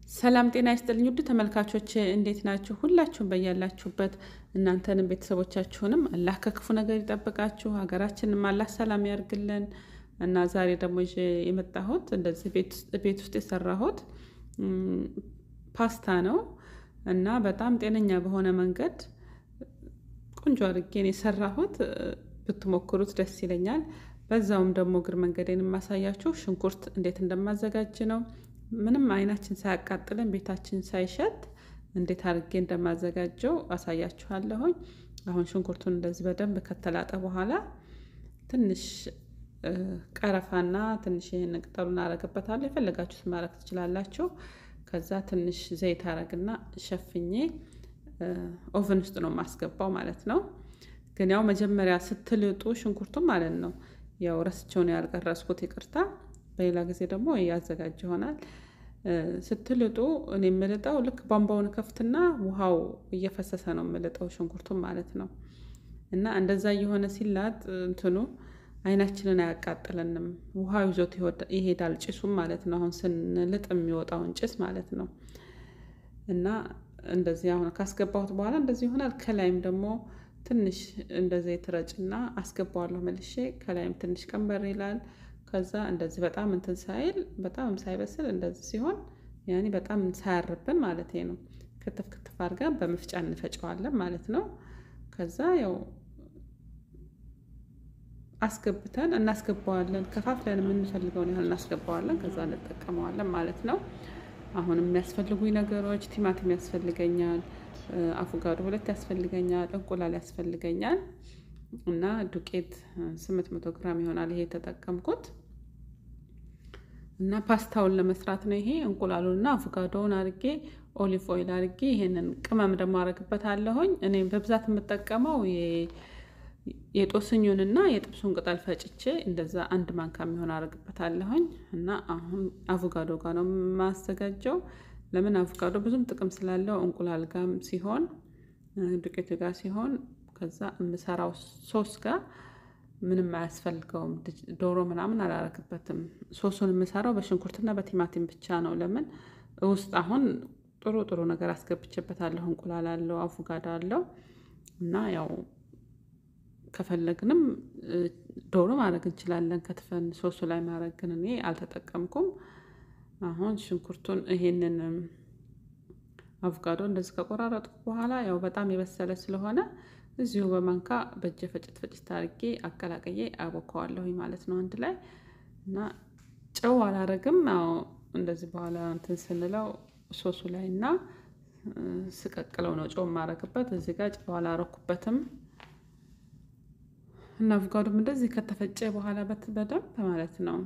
ሰላም ጤና ይስጥልኝ ውድ ተመልካቾች እንዴት ናችሁ? ሁላችሁም በያላችሁበት እናንተንም ቤተሰቦቻችሁንም አላህ ከክፉ ነገር ይጠብቃችሁ፣ ሀገራችንም አላህ ሰላም ያርግልን እና ዛሬ ደግሞ ይዤ የመጣሁት እንደዚህ ቤት ውስጥ የሰራሁት ፓስታ ነው እና በጣም ጤነኛ በሆነ መንገድ ቆንጆ አድርጌን የሰራሁት ብትሞክሩት ደስ ይለኛል። በዛውም ደግሞ እግር መንገዴን የማሳያችሁ ሽንኩርት እንዴት እንደማዘጋጅ ነው። ምንም አይናችን ሳያቃጥለን ቤታችን ሳይሸት እንዴት አድርጌ እንደማዘጋጀው አሳያችኋለሁኝ። አሁን ሽንኩርቱን እንደዚህ በደንብ ከተላጠ በኋላ ትንሽ ቀረፋና ትንሽ ይህን ቅጠሉን አረግበታለሁ። የፈለጋችሁት ማድረግ ትችላላችሁ። ከዛ ትንሽ ዘይት አረግና ሸፍኜ ኦቨን ውስጥ ነው የማስገባው ማለት ነው። ግን ያው መጀመሪያ ስትልጡ ሽንኩርቱ ማለት ነው ያው ረስቸውን ያልቀረስኩት ይቅርታ። በሌላ ጊዜ ደግሞ ያዘጋጅ ይሆናል። ስትልጡ እኔ የምልጠው ልክ ቧንቧውን ከፍትና ውሃው እየፈሰሰ ነው የምልጠው ሽንኩርቱን ማለት ነው። እና እንደዛ እየሆነ ሲላጥ እንትኑ አይናችንን አያቃጥለንም። ውሃው ይዞት ይሄዳል ጭሱም ማለት ነው። አሁን ስንልጥ የሚወጣውን ጭስ ማለት ነው። እና እንደዚህ አሁን ካስገባሁት በኋላ እንደዚህ ይሆናል። ከላይም ደግሞ ትንሽ እንደዚህ የተረጭና አስገባዋለሁ መልሼ። ከላይም ትንሽ ቀንበር ይላል። ከዛ እንደዚህ በጣም እንትን ሳይል በጣም ሳይበስል እንደዚህ ሲሆን ያኔ በጣም ሳያርብን ማለት ነው። ክትፍ ክትፍ አድርገን በመፍጫ እንፈጨዋለን ማለት ነው። ከዛ ያው አስገብተን እናስገባዋለን። ከፋፍለን የምንፈልገውን ያህል እናስገባዋለን። ከዛ እንጠቀመዋለን ማለት ነው። አሁን የሚያስፈልጉኝ ነገሮች ቲማቲም ያስፈልገኛል፣ አቮጋዶ ሁለት ያስፈልገኛል፣ እንቁላል ያስፈልገኛል እና ዱቄት ስምንት መቶ ግራም ይሆናል ይሄ የተጠቀምኩት እና ፓስታውን ለመስራት ነው። ይሄ እንቁላሉንና አቮጋዶውን አርጌ ኦሊቭ ኦይል አርጌ ይሄንን ቅመም ደግሞ አረግበታለሁኝ። እኔ በብዛት የምጠቀመው የጦስኙንና የጥብሱን ቅጠል ፈጭቼ እንደዛ አንድ ማንካ የሚሆን አረግበታለሁኝ እና አሁን አቮጋዶ ጋር ነው የማዘጋጀው። ለምን አቮጋዶ ብዙም ጥቅም ስላለው እንቁላል ጋም ሲሆን ዱቄቱ ጋር ሲሆን ከዛ የምሰራው ሶስ ጋር ምንም አያስፈልገውም። ዶሮ ምናምን አላረግበትም። ሶሱን የምሰራው በሽንኩርትና በቲማቲም ብቻ ነው። ለምን ውስጥ አሁን ጥሩ ጥሩ ነገር አስገብቼበታለሁ። እንቁላል አለው፣ አቮጋዶ አለው እና ያው ከፈለግንም ዶሮ ማድረግ እንችላለን ከትፈን ሶሱ ላይ ማድረግ ግን እኔ አልተጠቀምኩም። አሁን ሽንኩርቱን ይሄንን አቮጋዶ እንደዚህ ከቆራረጥኩ በኋላ ያው በጣም የበሰለ ስለሆነ እዚሁ በማንካ በእጀ ፈጭት ፈጭት አድርጌ አቀላቅዬ አቦከዋለሁኝ ማለት ነው አንድ ላይ እና ጨው አላረግም። ያው እንደዚህ በኋላ እንትን ስንለው ሶሱ ላይ እና ስቀቅለው ነው ጨው የማረግበት። እዚህ ጋር ጨው አላረኩበትም እና አቮጋዶም እንደዚህ ከተፈጨ በኋላ በደንብ ማለት ነው።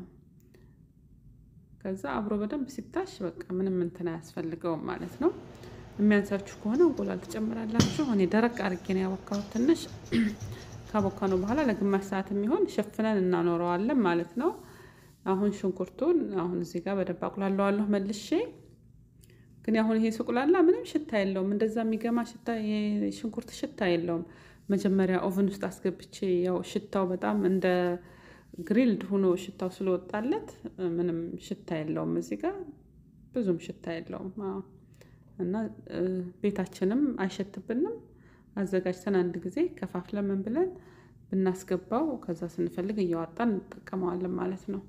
ከዛ አብሮ በደንብ ሲታሽ በቃ ምንም እንትን አያስፈልገውም ማለት ነው። የሚያንሳችሁ ከሆነ እንቁላል ትጨምራላችሁ። እኔ ደረቅ አድርጌ ነው ያቦካሁት። ትንሽ ካቦካነው በኋላ ለግማሽ ሰዓት የሚሆን ሸፍነን እናኖረዋለን ማለት ነው። አሁን ሽንኩርቱን አሁን እዚህ ጋር በደንብ አቁላለዋለሁ መልሼ። ግን አሁን ይሄ ስቁላላ ምንም ሽታ የለውም፣ እንደዛ የሚገማ ሽታ የሽንኩርት ሽታ የለውም። መጀመሪያ ኦቨን ውስጥ አስገብቼ ያው ሽታው በጣም እንደ ግሪልድ ሆኖ ሽታው ስለወጣለት ምንም ሽታ የለውም። እዚህ ጋር ብዙም ሽታ የለውም እና ቤታችንም አይሸትብንም። አዘጋጅተን አንድ ጊዜ ከፋፍለን ምን ብለን ብናስገባው ከዛ ስንፈልግ እያዋጣን እንጠቀመዋለን ማለት ነው።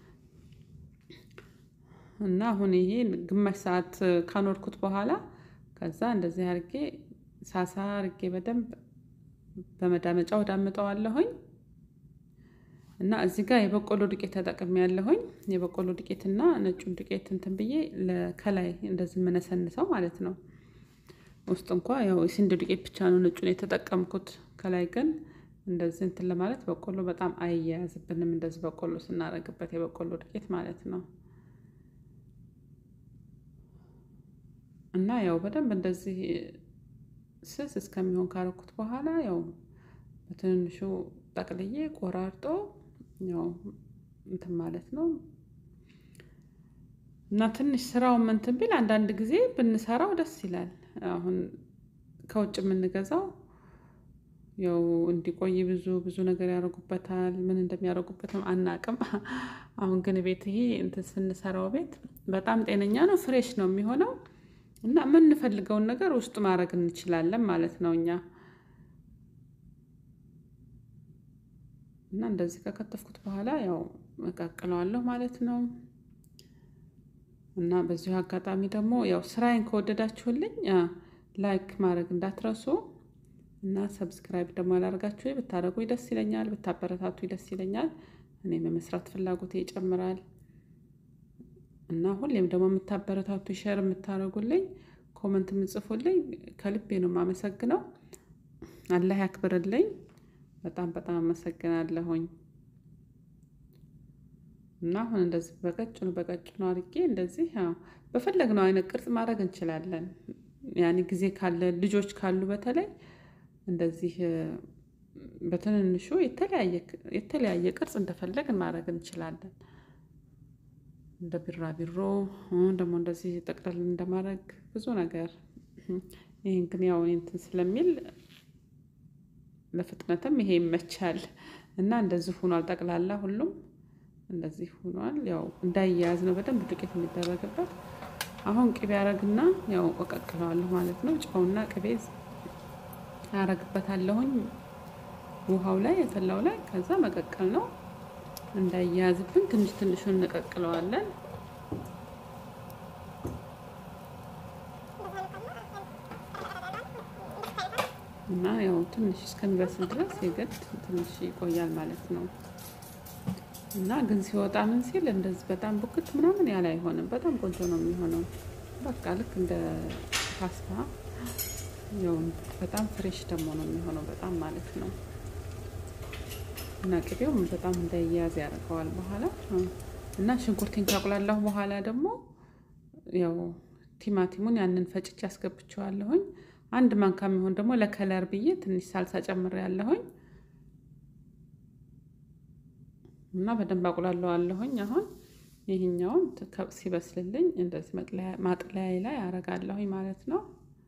እና አሁን ይሄ ግማሽ ሰዓት ካኖርኩት በኋላ ከዛ እንደዚህ አርጌ ሳሳ አርጌ በደንብ በመዳመጫው ዳምጠዋለሁኝ። እና እዚህ ጋር የበቆሎ ዱቄት ተጠቅሜ ያለሁኝ የበቆሎ ዱቄትና ነጩን ዱቄት እንትን ብዬ ከላይ እንደዚህ የምነሰንሰው ማለት ነው። ውስጥ እንኳ ያው የስንዴ ዱቄት ብቻ ነው ነጩን የተጠቀምኩት። ከላይ ግን እንደዚህ እንትን ለማለት በቆሎ በጣም አይያያዝብንም። እንደዚህ በቆሎ ስናደርግበት የበቆሎ ዱቄት ማለት ነው። እና ያው በደንብ እንደዚህ ስስ እስከሚሆን ካረኩት በኋላ ያው በትንንሹ ጠቅልዬ ቆራርጦ ያው እንትን ማለት ነው። እና ትንሽ ስራው እንትን ቢል አንዳንድ ጊዜ ብንሰራው ደስ ይላል። አሁን ከውጭ የምንገዛው ያው እንዲቆይ ብዙ ብዙ ነገር ያደርጉበታል። ምን እንደሚያደርጉበትም አናቅም። አሁን ግን ቤት ይሄ እንትን ስንሰራው ቤት በጣም ጤነኛ ነው፣ ፍሬሽ ነው የሚሆነው እና የምንፈልገውን ነገር ውስጡ ማድረግ እንችላለን ማለት ነው እኛ እና እንደዚህ ከከተፍኩት በኋላ ያው እቀቅለዋለሁ ማለት ነው። እና በዚሁ አጋጣሚ ደግሞ ያው ስራዬን ከወደዳችሁልኝ ላይክ ማድረግ እንዳትረሱ እና ሰብስክራይብ ደግሞ ያላደርጋችሁ ብታደርጉ ደስ ይለኛል፣ ብታበረታቱ ደስ ይለኛል። እኔም የመስራት ፍላጎቴ ይጨምራል። እና ሁሌም ደግሞ የምታበረታቱ ሸር የምታደርጉልኝ ኮመንት የምጽፉልኝ ከልቤ ነው የማመሰግነው። አላህ ያክብርልኝ። በጣም በጣም አመሰግናለሁኝ። እና አሁን እንደዚህ በቀጭኑ በቀጭኑ አድርጌ እንደዚህ በፈለግነው አይነት ቅርጽ ማድረግ እንችላለን። ያኔ ጊዜ ካለ ልጆች ካሉ በተለይ እንደዚህ በትንንሹ የተለያየ ቅርጽ እንደፈለግን ማድረግ እንችላለን። እንደ ቢራቢሮ ደግሞ እንደዚህ ጠቅለል እንደማድረግ ብዙ ነገር። ይህን ግን ያው እንትን ስለሚል ለፍጥነትም ይሄ ይመቻል እና እንደዚህ ሆኗል። ጠቅላላ ሁሉም እንደዚህ ሆኗል። ያው እንዳያያዝ ነው በደንብ ዱቄት የሚደረግበት። አሁን ቅቤ አረግና ያው እቀቅለዋለሁ ማለት ነው። ጨውና ቅቤ አረግበታለሁኝ ውሃው ላይ የፈላው ላይ ከዛ መቀቀል ነው። እንዳያያዝብን ትንሽ ትንሹን እንቀቅለዋለን። እና ያው ትንሽ እስከሚበስል ድረስ የግድ ትንሽ ይቆያል ማለት ነው። እና ግን ሲወጣ ምን ሲል እንደዚህ በጣም ቡክት ምናምን ያለ አይሆንም። በጣም ቆንጆ ነው የሚሆነው። በቃ ልክ እንደ ፓስታ ያው በጣም ፍሬሽ ደግሞ ነው የሚሆነው በጣም ማለት ነው። እና ቅቤውም በጣም እንዳያያዝ ያደርገዋል በኋላ እና ሽንኩርቴን ካቁላላሁ በኋላ ደግሞ ያው ቲማቲሙን ያንን ፈጭቼ አስገብቼዋለሁኝ። አንድ ማንካ የሚሆን ደግሞ ለከለር ብዬ ትንሽ ሳልሳ ጨምሬ ያለሁኝ እና በደንብ አቁላለዋለሁኝ። አሁን ይህኛውን ሲበስልልኝ እንደዚህ ማጥለያ ላይ አረጋለሁኝ ማለት ነው።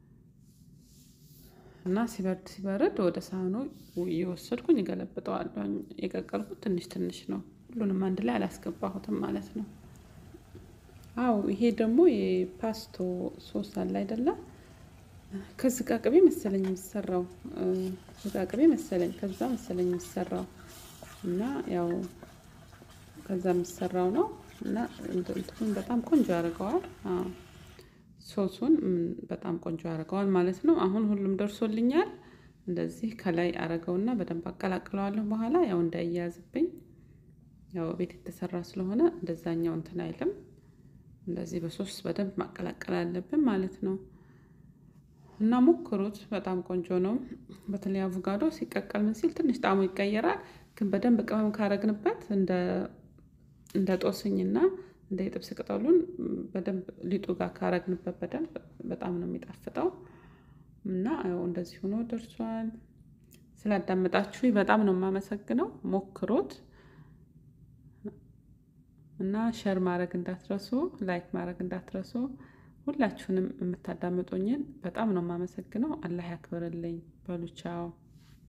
እና ሲበርድ ሲበርድ ወደ ሳህኑ እየወሰድኩኝ እገለብጠዋለሁኝ። የቀቀልኩት ትንሽ ትንሽ ነው፣ ሁሉንም አንድ ላይ አላስገባሁትም ማለት ነው። አው ይሄ ደግሞ የፓስቶ ሶስ አለ አይደለ? ከዝቃ ቅቤ መሰለኝ የሚሰራው ዝቃ ቅቤ መሰለኝ ከዛ መሰለኝ የሚሰራው እና ያው ከዛ የሚሰራው ነው እና እንትኑን በጣም ቆንጆ ያደርገዋል። ሶሱን በጣም ቆንጆ ያደርገዋል ማለት ነው። አሁን ሁሉም ደርሶልኛል። እንደዚህ ከላይ አረገውና በደንብ አቀላቅለዋለሁ። በኋላ ያው እንዳያያዝብኝ ያው ቤት የተሰራ ስለሆነ እንደዛኛው እንትን አይልም። እንደዚህ በሶስ በደንብ ማቀላቀል አለብን ማለት ነው። እና ሞክሩት፣ በጣም ቆንጆ ነው። በተለይ አቮጋዶ ሲቀቀል ምን ሲል ትንሽ ጣዕሙ ይቀየራል። ግን በደንብ ቅመም ካረግንበት እንደ እንደ ጦስኝና እንደ የጥብስ ቅጠሉን በደንብ ሊጡ ጋር ካረግንበት በደንብ በጣም ነው የሚጣፍጠው። እና ያው እንደዚህ ሆኖ ደርሷል። ስላዳመጣችሁ በጣም ነው የማመሰግነው። ሞክሩት እና ሸር ማድረግ እንዳትረሱ፣ ላይክ ማድረግ እንዳትረሱ። ሁላችሁንም የምታዳምጡኝን በጣም ነው የማመሰግነው። አላህ ያክብርልኝ። በሉ ቻው።